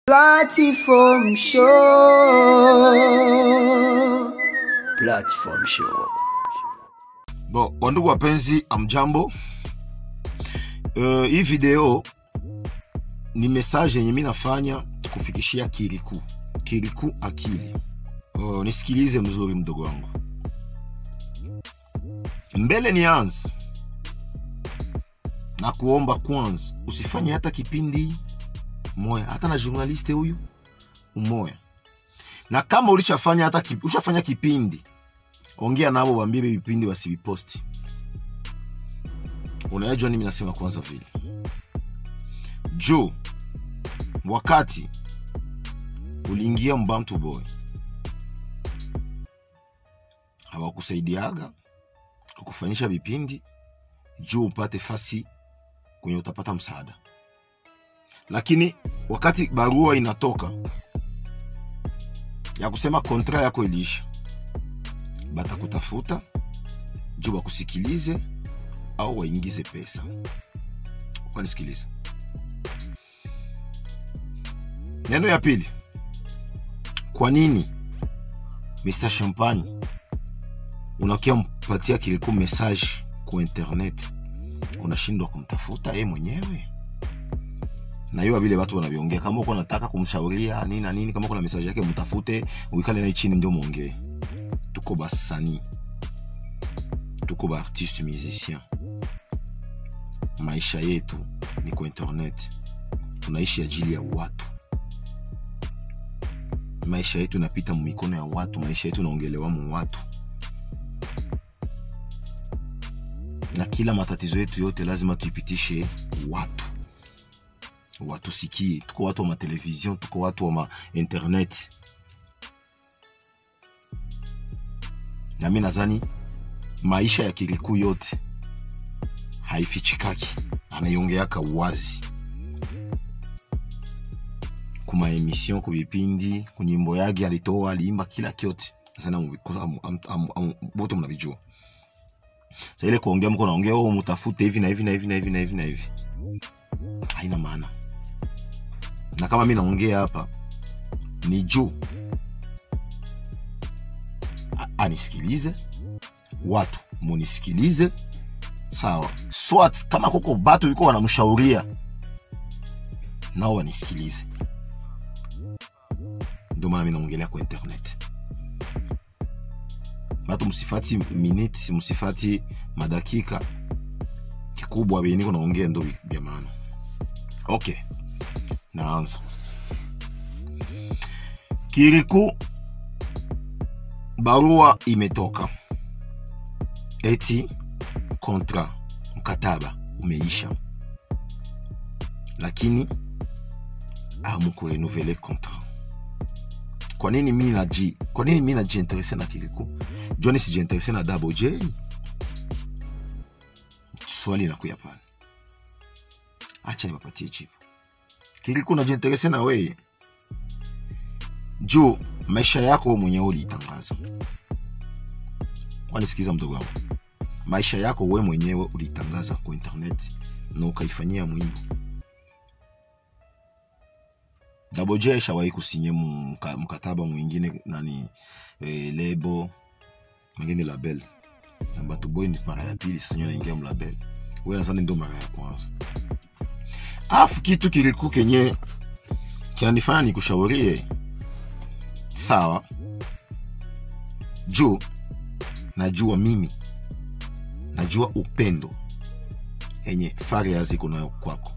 Platform show. Platform show. Bon, wandugu wapenzi, amjambo. Uh, hii video ni message yenye mi nafanya kufikishia Kiriku. Kiriku akili. Uh, nisikilize mzuri mdogo wangu. Mbele nianze na kuomba kwanza, usifanye hata kipindi moya, hata na journaliste huyu umoya, na kama ulishafanya hata ki, ushafanya kipindi ongea nabo waambie vipindi wasiviposti. Unayajua nini nasema kwanza vile juu wakati uliingia Mbamtu Boy hawakusaidiaga kukufanyisha vipindi juu upate fasi kwenye utapata msaada, lakini wakati barua inatoka ya kusema kontra yako iliisha batakutafuta juu wakusikilize au waingize pesa. Ukanisikiliza. Neno ya pili, kwa nini Mr Champagne unakia mpatia Kiriku message ku internet, unashindwa kumtafuta yeye mwenyewe? na hiyo vile watu wanaviongea, kama uko nataka kumshauria nini na nini, kama uko na message yake mtafute, uikale naye chini ndio muongee tuko basani tuko ba artiste musicien maisha yetu ni kwa internet tunaishi ajili ya watu maisha yetu inapita mumikono ya watu maisha yetu inaongelewa mu watu na kila matatizo yetu yote lazima tuipitishe watu watu sikie tuko watu wa matelevizion tuko watu wa ma internet na mi nadhani maisha ya Kiriku yote haifichikaki, anaiongeaka wazi kuma emission ku vipindi kunyimbo yake alitoa aliimba kila kyote sana bote mnavijua. Sasa ile kuongea mko naongea oh, mtafute hivi na hivi na hivi na hivi na hivi na hivi, haina maana. Na kama mi naongea hapa ni juu anisikilize, watu munisikilize, sawa. Swat kama kuko batu yuko wanamshauria nao wanisikilize. Ndio maana mimi naongelea kwa internet. Batu msifati minute, msifati madakika, kikubwa bini niko naongea ndo vya maana. Okay, naanza Kiriku barua imetoka eti kontra mkataba umeisha, lakini amukurenuvele kontra. Kwa nini mi naji, kwa nini mi najiinterese na Kiriku joni sijiinterese na Double J? Swali inakuya pale, acha nipapatie jibu. Kiriku najiinterese na weye juu maisha yako mwenyewe uliitangaza. Wanisikiza mdogo wangu, maisha yako we mwenyewe uliitangaza kwa internet na ukaifanyia mwimbo. Double J shawahi kusinye mka, mkataba mwingine nani e, lebo mwingine label na Batu Boy ni mara ya pili, sasa nyo naingia mlabel. Wewe nadhani ndio mara ya kwanza. Afu kitu Kiriku kenye kinanifanya nikushaurie sawa juu najua mimi najua upendo yenye Fariaz iko nayo kwako.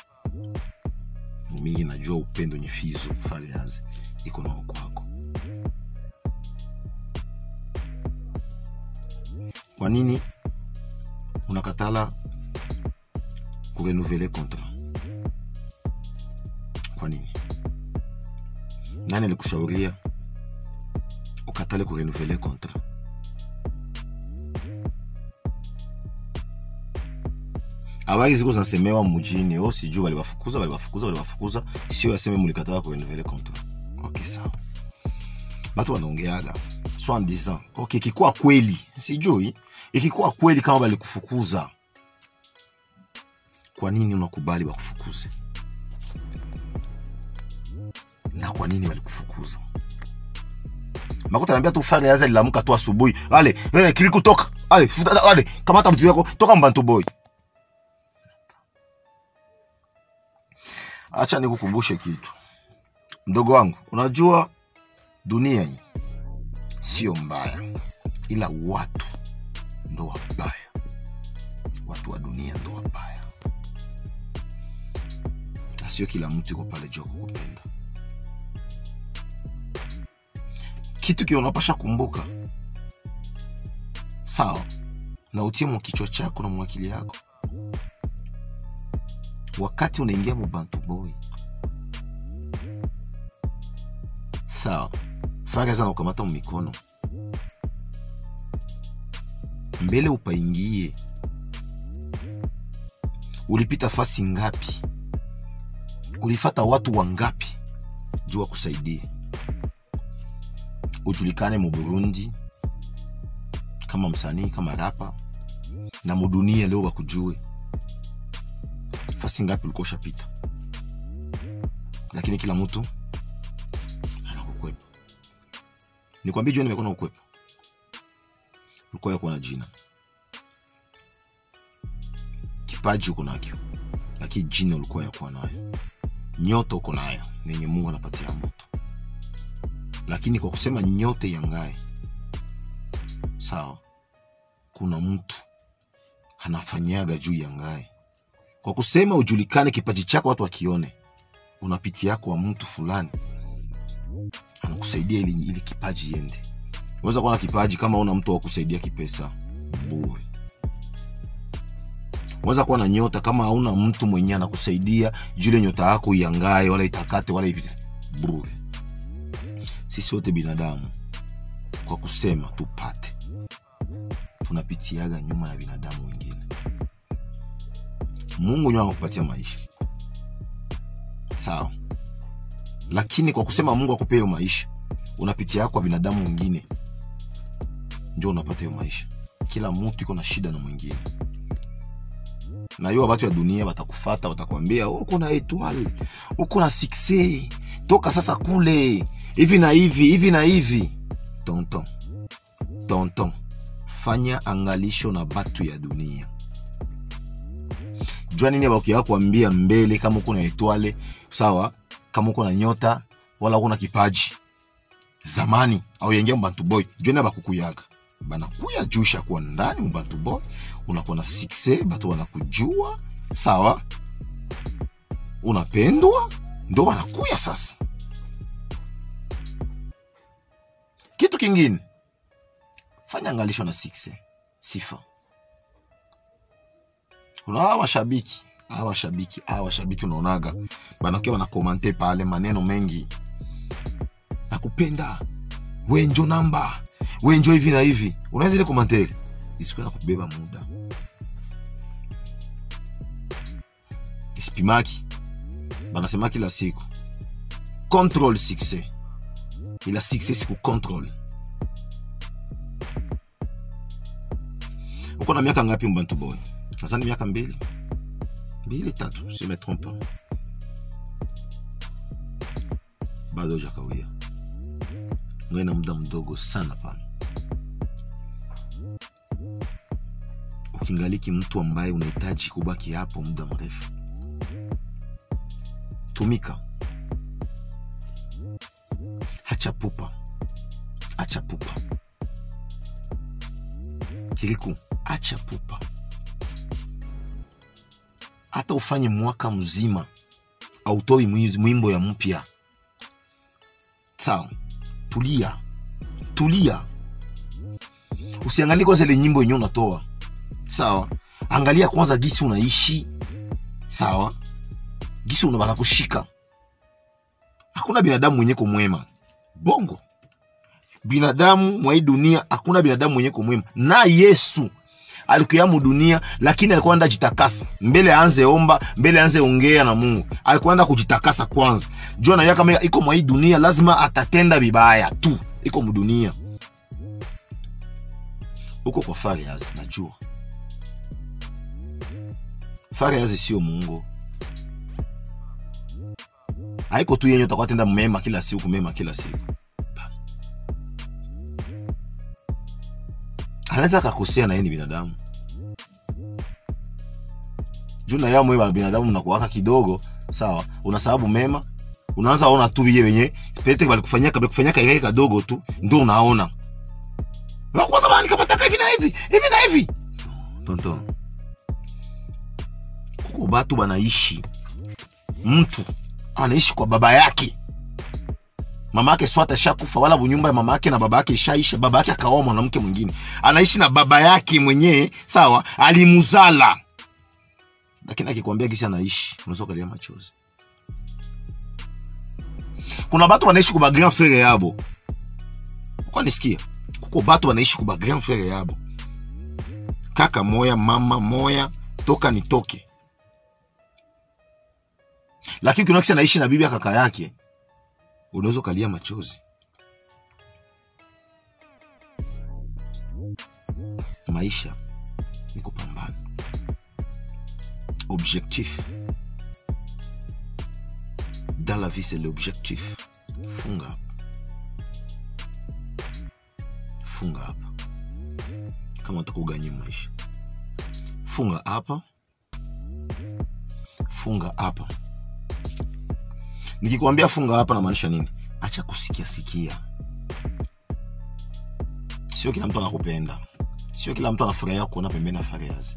Mimi najua upendo yenye Fizo Fariaz iko nayo kwako. Kwa nini unakatala kurenuvele contrat? Kwa nini? Nani alikushauria ukatale kurenuvele contrat? Habari ziko zinasemewa mjini, oh, sijui waliwafukuza, waliwafukuza, waliwafukuza, sio yaseme mulikatala kurenuvele contrat. Okay, sawa. Batu wanaongeaga so en disant okay, ikikuwa kweli, sijui ikikuwa kweli kama balikufukuza, kwa nini unakubali bakufukuze? na kwa nini walikufukuza makuta naambia tu fare yaza lilamuka tu asubuhi ale eh, kiliku toka ale futa ale kamata mtu yako toka mbantu boy acha nikukumbushe kitu mdogo wangu unajua dunia hii sio mbaya ila watu ndo wabaya watu wa dunia ndo wabaya na sio kila mtu iko pale juu ya kukupenda kitu kile unapasha kumbuka sawa na utie mwa kichwa chako na mwakili yako wakati unaingia mubantu boy sawa faraza na ukamata mumikono mbele upaingie ulipita fasi ngapi ulifata watu wangapi juu wakusaidie ujulikane mu burundi kama msanii kama rapa na mudunia leo wakujue fasi ngapi ulikuwa ushapita lakini kila mtu anakukwepa nikwambie jua nimekuwa na ukwepa ulikuwa yakuwa na jina kipaji uko nakyo lakini jina ulikuwa yakuwa nayo nyota uko nayo nenye mungu anapatia mtu lakini kwa kusema nyote yangae sawa kuna mtu anafanyaga juu yangae kwa kusema ujulikane kipaji chako watu wakione unapitia kwa mtu fulani anakusaidia ili, ili kipaji iende unaweza kuwa na kipaji kama una mtu wa kusaidia kipesa bure unaweza kuwa na nyota kama hauna mtu mwenye anakusaidia jule nyota yako iangae wala itakate wala ipite bure sisi wote binadamu kwa kusema tupate tunapitiaga nyuma ya binadamu wengine mungu nyo anakupatia maisha sawa lakini kwa kusema mungu akupea hiyo maisha unapitia kwa binadamu wengine ndio unapata hiyo maisha kila mtu iko na shida na mwingine na hiyo watu ya dunia watakufata watakwambia uko na etoile uko na sukse toka sasa kule hivi na hivi hivi na hivi tonton tonton fanya angalisho na batu ya dunia jua nini bakia kuambia mbele kama uko na etwale sawa kama uko na nyota wala uko na kipaji zamani au yengia mbantu boy jua nini bakukuyaga banakuya juu shakuwa ndani mbantu boy unakuwa na sukse batu wanakujua sawa unapendwa ndo wanakuya sasa kitu kingine fanya angalisho na sukse sifa kuna hawa mashabiki hawa mashabiki hawa mashabiki unaonaga banakia wanakomante pale maneno mengi nakupenda wenjo namba wenjo hivi na hivi unaweza ile komantere isikuwe na kubeba muda isipimaki banasema kila siku control succès ila succès siku control uko na miaka ngapi mbantu boy nazani miaka mbili mbili tatu si me trompe pas. bado hujakawia mwe na muda mdogo sana pana ukingaliki mtu ambaye unahitaji kubaki hapo muda mrefu tumika hacha pupa acha pupa kiliku acha pupa hata ufanye mwaka mzima autoi mwiz- mwimbo ya mpya sawa tulia tulia usiangalie kwanza ile nyimbo yenyewe unatoa sawa angalia kwanza gisi unaishi sawa gisi una banakushika hakuna binadamu mwenye kumwema bongo binadamu mwa hii dunia hakuna binadamu mwenye kumwema na yesu alikuya mu dunia lakini alikuwa anda jitakasa mbele aanze omba mbele aanze ongea na mungu alikuwa anda kujitakasa kwanza jua naya kama iko mwa hii dunia lazima atatenda vibaya tu iko mu dunia uko kwa farias najua farias sio mungu haiko tu yenye utakuwa tenda mema kila siku mema kila siku anaweza akakosea na yeye ni binadamu juu na yao mwe binadamu mnakuwaka kidogo sawa una sababu mema unaanza ona tu biye wenye pete balikufanyia kabla kufanyia kaile kadogo tu ndio unaona Wa kwa zamani kama taka hivi na hivi hivi na hivi tonton kuko batu banaishi mtu anaishi kwa baba yake mama yake swata shakufa wala bunyumba ya mama yake na baba yake ishaisha baba yake akaoa mwanamke mwingine anaishi na baba yake mwenyewe sawa alimuzala lakini akikwambia gisi anaishi unaweza ukalia machozi kuna batu wanaishi kuba grand frere yabo kwa nisikia kuko batu wanaishi kuba grand frere yabo kaka moya mama moya toka nitoke lakini kuna kisa naishi na bibi ya kaka yake unaweza ukalia machozi maisha ni kupambana objectif dans la vie c'est l'objectif funga hapa funga hapa kama unataka uganye maisha funga hapa funga hapa nikikwambia funga hapa namaanisha nini acha kusikia sikia sio kila mtu anakupenda sio kila mtu anafurahia kuona pembeni ya fariazi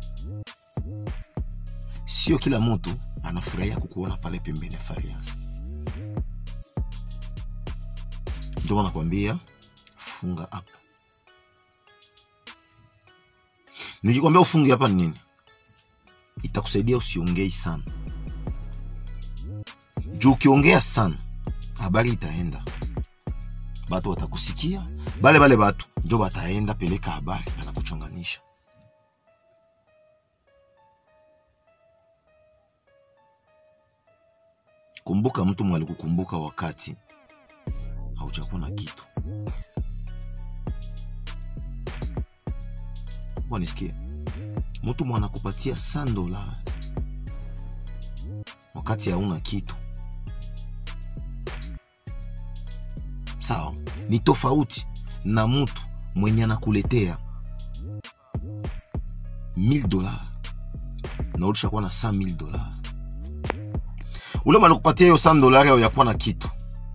sio kila mtu anafurahia kukuona pale pembeni ya fariazi ndio maana nakwambia funga hapa nikikwambia ufunge hapa ni nini itakusaidia usiongei sana juu ukiongea sana habari itaenda batu watakusikia bale bale batu njo bataenda peleka habari banakuchonganisha kumbuka mtu mwalikukumbuka wakati haujakuwa na kitu wanisikia mtu mwanakupatia 100 dola wakati hauna kitu sawa ni tofauti na mtu mwenye anakuletea 1000 dola na ulishakuwa na 100000 dola ule mwanakupatia hiyo 100 dolari au yakuwa na kitu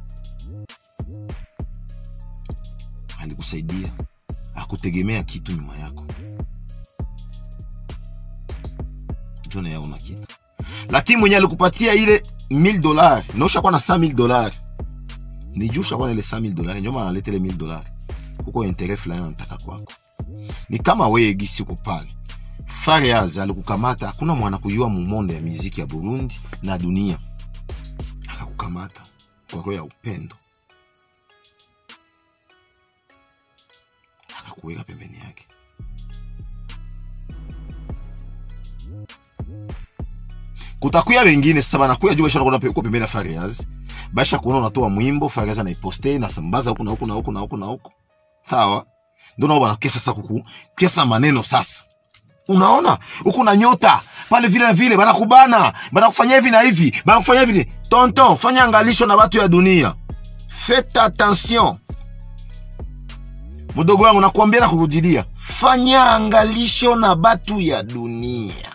alikusaidia akutegemea kitu nyuma yako jona yaona kitu lakini mwenye alikupatia ile 1000 dolari na ushakuwa na 5000 dolari ni juu ushakuwa na ile 5000 dolari ndio maana analeta ile 1000 dolari kuko interet fulani anataka kwako ni kama wewe gisi uko pale Fariaz alikukamata, hakuna mwana kujua mumonde ya miziki ya Burundi na dunia, akakukamata kwa roho ya upendo, akakuweka pembeni yake. Kutakuya wengine sasa banakuya juu basha kuona uko pembeni ya Fariaz, basha kuona unatoa mwimbo Fariaz anaiposte na sambaza huku na huku na huku na huku na huku, sawa, ndio nao banakesa sasa kuku kesa maneno sasa unaona huku na nyota pale vile na vile banakubana banakufanyia hivi na hivi banakufanyia hivi tonton fanya angalisho na watu ya dunia faites attention mdogo wangu nakuambia na kurudilia fanya angalisho na batu ya dunia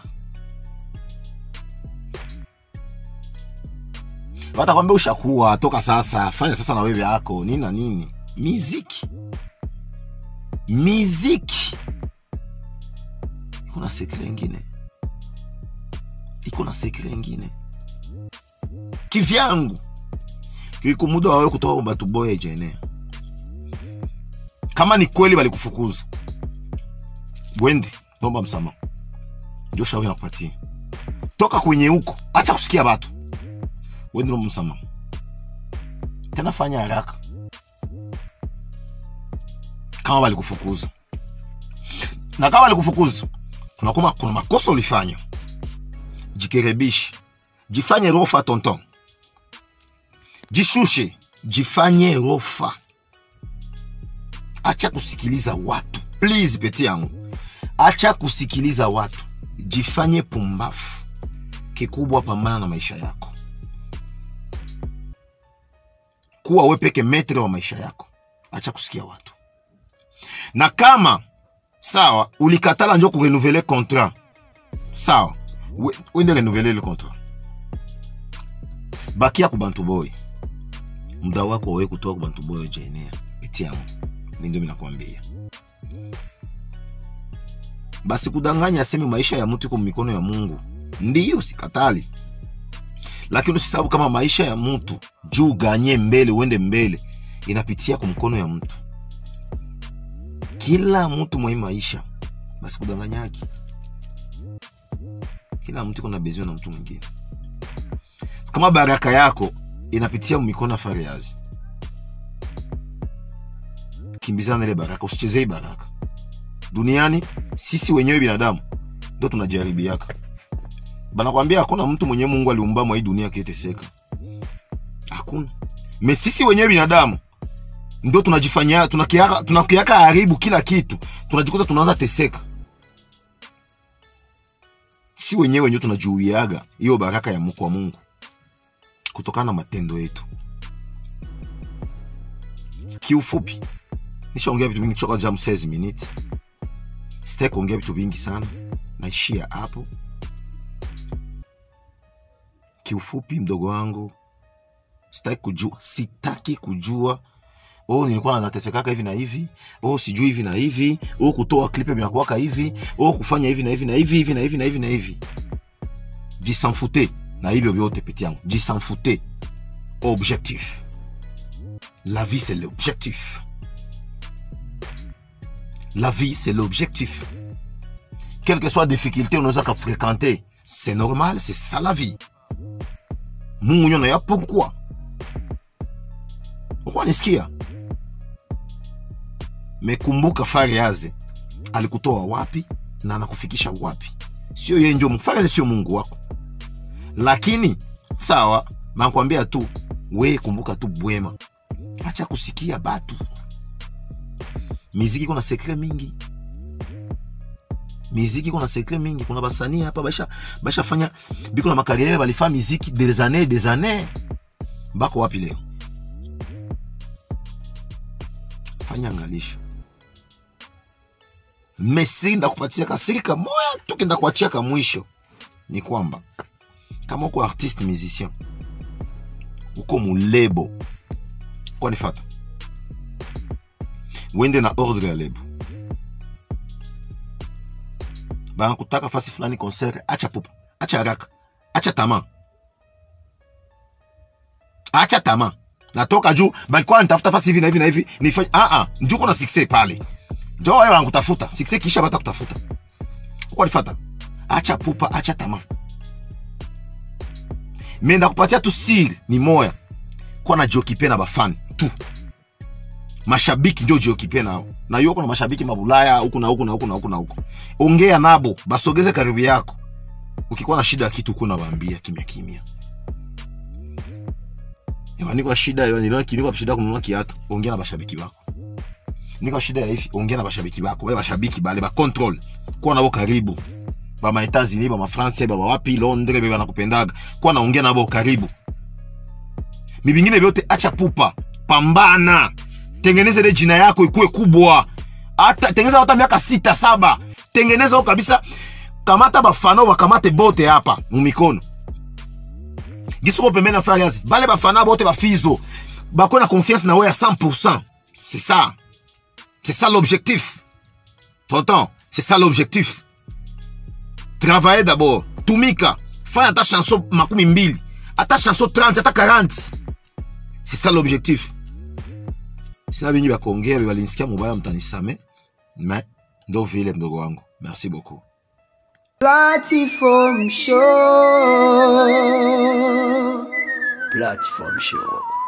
watakwambia ushakuwa toka sasa fanya sasa na wewe yako nini na nini miziki miziki iko na sekre ingine, iko na sekre ingine kivyangu, kiko muda wawe kutoka kwa batu boya ijaenea. Kama ni kweli walikufukuza, wende nomba msamaha, ndio shauri nakupatia. Toka kwenye huko, acha kusikia batu, wende nomba msamaha, tena fanya haraka kama walikufukuza, na kama walikufukuza kuna, kuma, kuna makosa ulifanya, jikerebishi, jifanye rofa tonton, jishushe, jifanye rofa, acha kusikiliza watu please, peti yangu, acha kusikiliza watu, jifanye pumbafu. Kikubwa, pambana na maisha yako. kuwa we peke metre wa maisha yako acha kusikia watu na kama sawa ulikatala njo kurenuvele contrat sawa we- wende renuvele le contrat bakia ku bantu boy muda wako wawe kutoka ku bantu boy ojaenea peti yangu mi ndio minakwambia basi kudanganya aseme maisha ya mtu iko mikono ya mungu ndiyo sikatali lakini usisababu kama maisha ya mtu juu ganye mbele uende mbele inapitia kwa mkono ya mtu kila mtu mwa hii maisha basi kudanganyaki kila mtu iko na bezio na mtu mwingine kama baraka yako inapitia mikono ya fariazi kimbizana ile baraka usichezei baraka duniani sisi wenyewe binadamu ndo tunajaribiaka banakwambia hakuna mtu mwenye mungu aliumba mwa hii dunia akiteseka hakuna me sisi wenyewe binadamu ndo tunajifanyia tunakiaka tunakiaka haribu kila kitu tunajikuta tunaanza teseka si wenyewe wenyewe tunajuiaga hiyo baraka ya kwa mungu kutokana na matendo yetu kiufupi nishaongea vitu vingi choka jam 16 minutes sitaki kuongea vitu vingi sana naishia hapo kiufupi mdogo wangu sitaki kujua sitaki kujua oh nilikuwa natesekaka hivi na hivi oh sijui hivi na hivi oh kutoa klipe vinakuwaka hivi oh kufanya hivi na hivi na hivi hivi na hivi na hivi na hivi jisanfute na hivyo vyote peti yangu jisanfute objectif la vie c'est l'objectif la vie c'est l'objectif quelle que soit difficulté unaweza kafréquenter c'est normal c'est ça la vie mungu nyo naya pourquoi ukuwa nisikia mekumbuka fariaze alikutoa wapi na anakufikisha wapi sio yeye njo fariaze sio mungu wako lakini sawa nakwambia tu we kumbuka tu bwema acha kusikia batu miziki kuna sekre mingi miziki kuna sekre mingi kuna basanii hapa basha bashafanya biko na makariere balifaa miziki des années des années bako wapi leo fanya angalisho mesiri ndakupatia kasiri kamoya tu kenda kuachia ka mwisho ni kwamba kama uko artiste musicien uko mulebo kwa nifata wende na ordre ya lebo banakutaka fasi fulani concert acha pupa acha haraka acha tama acha tama natoka juu balikuwa nitafuta fasi hivi na hivi na hivi nifanye ah ah njoo kuna success pale njoo wale wanakutafuta success kisha bata kutafuta kwa nifata acha pupa acha tama me ndakupatia tu siri ni moya kwa na jiokipe na bafani tu mashabiki ndio jiokipe nao na hiyo kuna mashabiki mabulaya huku na huku na huku na huku na huku ongea nabo basogeze karibu yako ukikuwa na shida ya kitu kuna waambia kimya kimya Ewa, niko na shida ewa, niliona ki- niko na shida ya kununua kiatu ongea na bashabiki wako niko na shida ya hivi ongea na bashabiki wako wale bashabiki bale ba control kuwa nabo karibu ba ma Etats-Unis ba ma France ba wapi Londres be banakupendaga kuwa naongea nabo karibu mibingine vyote acha pupa pambana tengeneza ile jina yako ikuwe kubwa hata tengeneza hata miaka sita saba tengeneza huko kabisa kamata bafana bakamate bote hapa mumikono gisoko pembeni na farias bale bafana bote bafizo bakwe na confiance na we ya 100% c'est ça c'est ça l'objectif t'entends c'est ça l'objectif travailler d'abord tumika fanya ata chanson makumi mbili ata chanson 30 ata 40 c'est ça l'objectif sina bingi bakuongea balinisikia mubaya mtanisame mais ndo vile mdogo wangu merci beaucoup Platform Show. Platform Show.